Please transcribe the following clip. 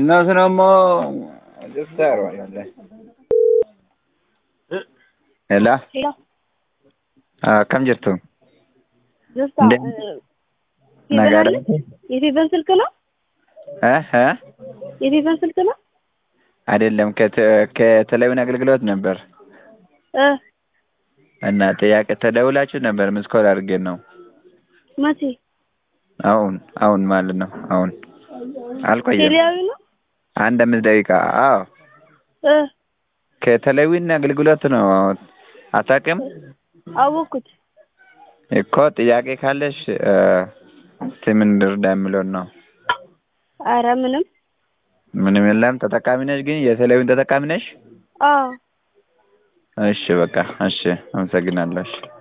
Innoo immoo Jiftaaro yaale. Hello. Hello. Akkam jirtu? ደስታ እንዴት? ነገር የፌቨን ስልክ ነው? እ እ የፌቨን ስልክ ነው? አይደለም ከተ- ከቴሌቪዥን አገልግሎት ነበር እ እና ጥያቄ ተደውላችሁ ነበር። ምስኮል አድርጌን ነው መቼ? አሁን አሁን ማለት ነው። አሁን አልቆየም። ቴሌያዊ ነው? አንድ አምስት ደቂቃ። አዎ እ ከቴሌቪዥን አገልግሎት ነው። አታውቅም አወኩት። እኮ ጥያቄ ካለሽ እ እስቲ ምን ልርዳ የምለውን ነው። አረ ምንም። ምንም የለም። ተጠቃሚ ነሽ ግን የቴሌቪዥን ተጠቃሚ ነሽ? አዎ እሺ በቃ እሺ፣ አመሰግናለሁ። እሺ